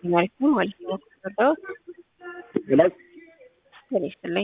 ማለት ነው ማለት ነው ተረዳሁት። ይላል ጤና ይስጥልኝ።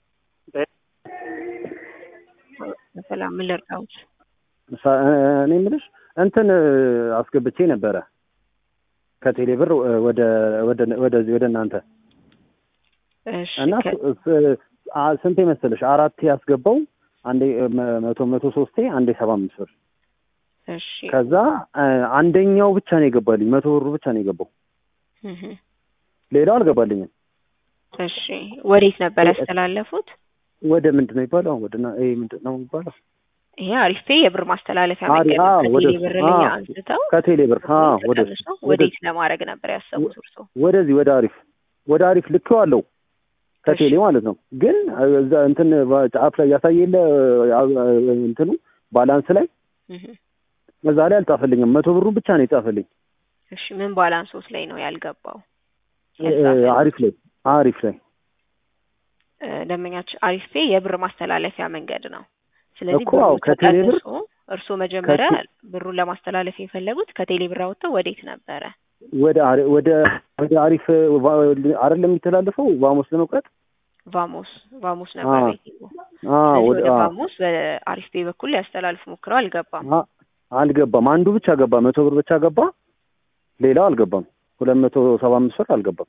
ሰላም ምን ልርዳዎት? እኔ የምልሽ እንትን አስገብቼ ነበረ ከቴሌ ብር ወደ ወደ ወደዚህ ወደ እናንተ እሺ እና ከ- ስ- አ- ስንቴ መሰለሽ አራቴ ያስገባው አንዴ መ- መቶ መቶ ሶስቴ አንዴ ሰባ አምስት ብር እሺ ከዛ አ- አንደኛው ብቻ ነው የገባልኝ መቶ ብሩ ብቻ ነው የገባው እህ ሌላው አልገባልኝም እሺ ወዴት ነበር ያስተላለፉት? ወደ ምንድን ነው የሚባለው ወደ ና- ይሄ ምንድን ነው የሚባለው ይሄ አሪፍ የብር ማስተላለፊያ አሪ- መንገድ ነው። አዎ፣ ወደ ከቴሌ እሱ። ብር ላይ አዎ። አንስተው ከቴሌ ብር አ ወደ እሱ። ተቀንሰው ወዴት ለማድረግ ነበር ያሰቡት እርሶ? ወደዚህ ወደ አሪፍ ወደ አሪፍ ልኬዋለሁ ከቴሌ ማለት ነው። ግን እዛ እንትን ጫፍ ላይ ያሳየለ እንትኑ ባላንስ ላይ እህ እዛ ላይ አልጻፈልኝም። መቶ ብሩን ብቻ ነው የጻፈልኝ እሺ ምን ባላንሶት ላይ ነው ያልገባው? እ- አሪፍ ላይ አሪፍ ላይ እ፣ ደንበኛችን አሪፍ ፔ የብር ማስተላለፊያ መንገድ ነው። ስለዚህ እኮ ብሩ አዎ፣ ከቴሌ ብር- ተቀንሶ እርስዎ መጀመሪያ ከቴ- ብሩን ለማስተላለፍ የፈለጉት ከቴሌ ብር አውጥተው ወዴት ነበረ? ወደ አሪ- ወደ ወደ አሪፍ va- አይደለም የሚተላለፈው ቫሞስ ለመቁረጥ ቫሞስ ቫሞስ ነበር አዎ። ቤቲንጉ። አ ስለዚህ ወደ ወደ አ ቫሞስ በአሪፍ ፔ በኩል ሊያስተላልፉ ሞክረው አልገባም። አ- አልገባም። አንዱ ብቻ ገባ፣ መቶ ብር ብቻ ገባ። ሌላው አልገባም። ሁለት መቶ ሰባ አምስት ብር አልገባም።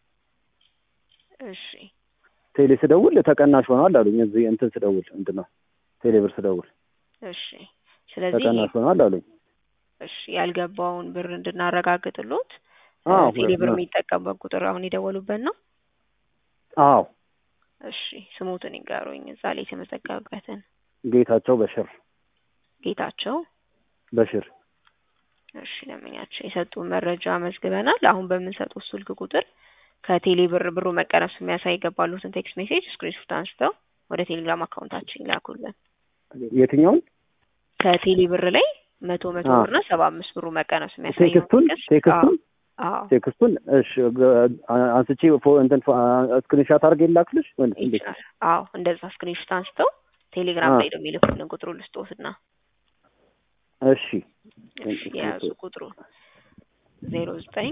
እሺ ቴሌ ስደውል ተቀናሽ ሆኗል አሉኝ። እዚህ እንትን ስደውል ምንድን ነው ቴሌ ብር ስደውል እሺ ስለዚህ ተቀናሽ ሆኗል አሉኝ። እሺ ያልገባውን ብር እንድናረጋግጥሎት አዎ፣ ቴሌ ብር ሁለት ነው። የሚጠቀምበት ቁጥር አሁን የደወሉበት ነው። አዎ እሺ ስሙትን ይንገሩኝ፣ እዛ ላይ የተመዘገበበትን። ጌታቸው በሽር ጌታቸው በሽር እሺ ለምኛቸው የሰጡን መረጃ መዝግበናል። አሁን በምንሰጡት ስልክ ቁጥር ከቴሌ ብር ብሩ መቀነሱ የሚያሳይ የገባሉትን ቴክስት ሜሴጅ ስክሪንሾት አንስተው ወደ ቴሌግራም አካውንታችን ይላኩልን። የትኛውን ከቴሌ ብር ላይ መቶ መቶ አዎ። ብርና ሰባ አምስት ብሩ መቀነሱ የሚያሳየው ቴክስቱን ቴክስቱን አዎ ቴክስቱን እሺ ገ- አንስቼ ፎ- እንትን ስክሪንሻት አድርጌ ላክልሽ ወይስ እንዴት? ይችላል። አዎ እንደዛ ስክሪንሾት አንስተው ቴሌግራም አዎ። ላይ ነው የሚልኩልን ቁጥሩ ልስጦትና እሺ እሺ የያዙ ቁጥሩ ዜሮ ዘጠኝ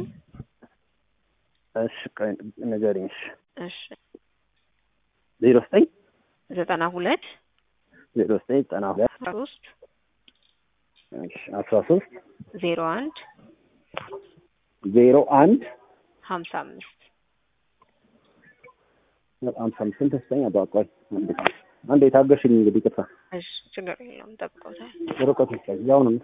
እሺ ቆይ ንገሪኝ። እሺ እሺ ዜሮ ዘጠኝ ዘጠና ሁለት ዜሮ ዘጠኝ ዘጠና ሁለት አስራ ሶስት እሺ አስራ ሶስት ዜሮ አንድ ዜሮ አንድ ሀምሳ አምስት በጣም ስንት ስጠኝ አባቋይ አንዴ ታገሽኝ እንግዲህ ቅርታ እሺ ችግር የለውም ጠብቀውታል። ርቀቱ ይቻል ያው ነው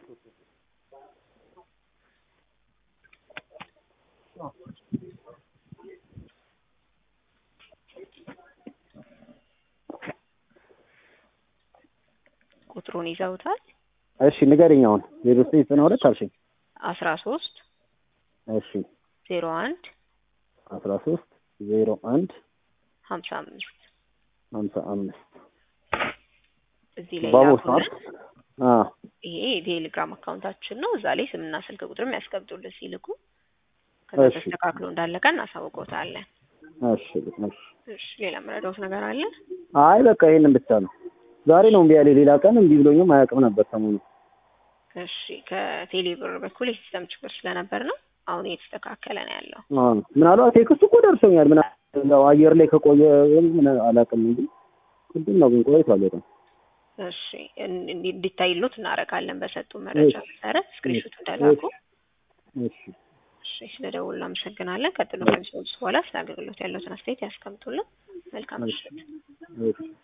ቁጥሩን ይዘውታል። እሺ ንገሪኝ አሁን ዜሮ ዘጠኝ ዘጠና ሁለት አልሽኝ አስራ ሶስት እሺ ዜሮ አንድ አስራ ሶስት ዜሮ አንድ ሀምሳ አምስት ሀምሳ አምስት እዚህ ላይ ባቦስ ነው ላኩልን። አይደል? አዎ ይሄ የቴሌግራም አካውንታችን ነው። እዛ ላይ ስምና ስልክ ቁጥርም ያስቀምጡልን ሲልኩ ከዛ እሺ። ተስተካክሎ እንዳለቀ እናሳውቀውታለን። እሺ እሺ እሺ ሌላ መረዳት ነገር አለ? አይ በቃ ይሄንን ብቻ ነው ዛሬ ነው እምቢ ያለኝ ሌላ ቀን እምቢ ብሎኝም አያውቅም ነበር ሰሞኑ እሺ ከቴሌ ብር በኩል የሲስተም ችግር ስለነበር ነው። አሁን እየተስተካከለ ነው ያለው። አዎ ምናልባት ቴክስቱ እኮ ደርሶኛል ምና ያው አየር ላይ ከቆየ ምን አላውቅም እንጂ ቅድም ነው ግን ቆይቷል በጣም እሺ እን- እንዲ- እንዲታይሎት እናደርጋለን። በሰጡ መረጃ እሺ። መሰረት ስክሪንሾት እንደላኩ። እሺ እሺ ስለደውሉ እናመሰግናለን። ቀጥሎ ከሚሰጡት በኋላ ስለ አገልግሎት ያለውን አስተያየት ያስቀምጡልን። መልካም ምሽት። እሺ